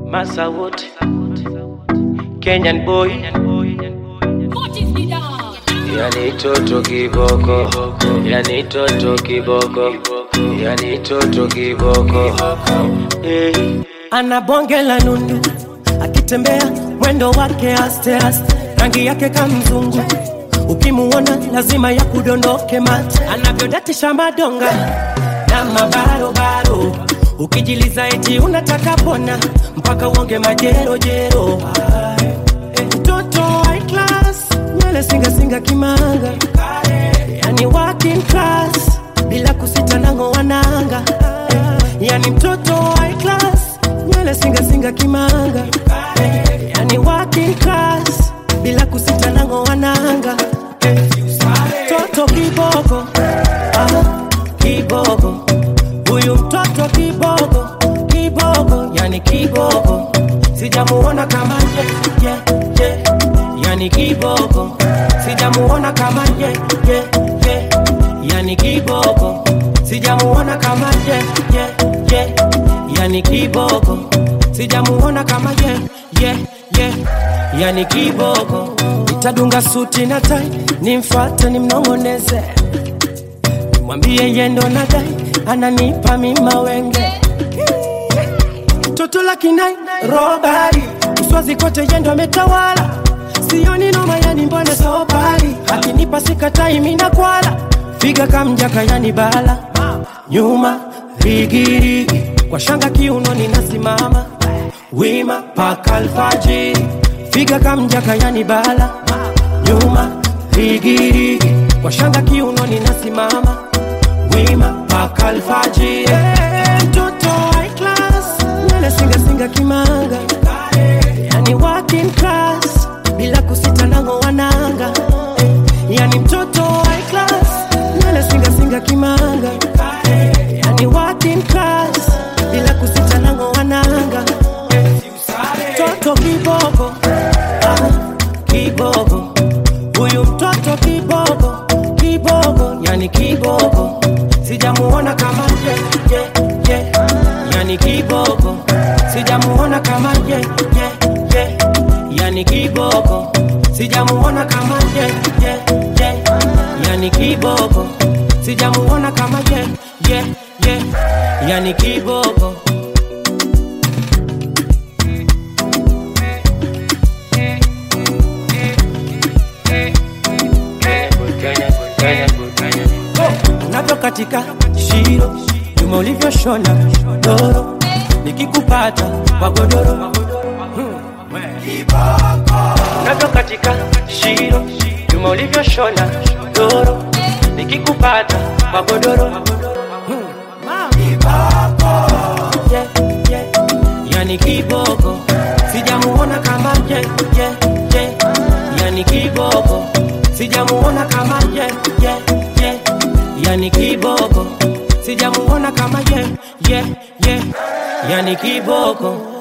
Massa Wood, Kenyan boy, yani toto kiboko, yani toto kiboko, yani toto kiboko. Hey. ana bonge la nundu, akitembea mwendo wake aste aste, rangi yake kamzungu, ukimuona lazima ya kudondoke mate, anavyodatisha madonga na mabarobaro, ukijiliza eti unataka pona mpaka uonge majerojero. Ay, eh, Mtoto high class, nywele singasinga kimanga, yani working class, bila kusita nango wananga, yani mtoto high class, nywele singasinga kimanga, yani working class, bila kusita nango wananga, toto kiboko, ah, kiboko, huyu mtoto kiboko, kiboko, yani kiboko, sijamuona kama ye, ye, ye, yani kiboko, sijamuona kama ye, ye, ye, yani kiboko, sijamuona kama ye, ye, ye, yani kiboko, sijamuona kama ye, ye, ye, yani kiboko, nitadunga suti na tai, nimfate nimnong'oneze mwambie yendo nadai ananipa mima wenge toto la kinai robari uswazi kote yendo ametawala sioni noma yani mbona sobari akinipa sikatai mina kwala figa kamjaka yani bala nyuma rigirigi kwa shanga kiuno ninasimama wima paka alfajiri figa kamjaka yani bala nyuma rigirigi kwa shanga kiuno ninasimama wima paka alfajiri Eh, mtoto high class nywele singasinga kimanga yani working class bila kusita nango wananga yani mtoto high class nywele singasinga kimanga yani working class bila kusita nango wananga mtoto kiboko ah, kiboko huyu mtoto kiboko kiboko yani kiboko sijamuona kama ye, ye, ye. yani kiboko sijamuona kama ye, ye, ye. yani kiboko sijamuona kama ye, ye, ye. yani kiboko sijamuona kama ye, ye, ye. yani kiboko Kenya, Kenya, Kenya. unavyo katika shiro nyuma ulivyoshona doro nikikupata kwa godoro unavyo katika shiro nyuma ulivyoshona doro nikikupata kwa godoro Yeah, yeah. yani kiboko sijamuona kama ye, ye, ye. yani kiboko sijamuona kama ye, ye, ye. yani kiboko sijamuona kama ye, ye, ye. yani kiboko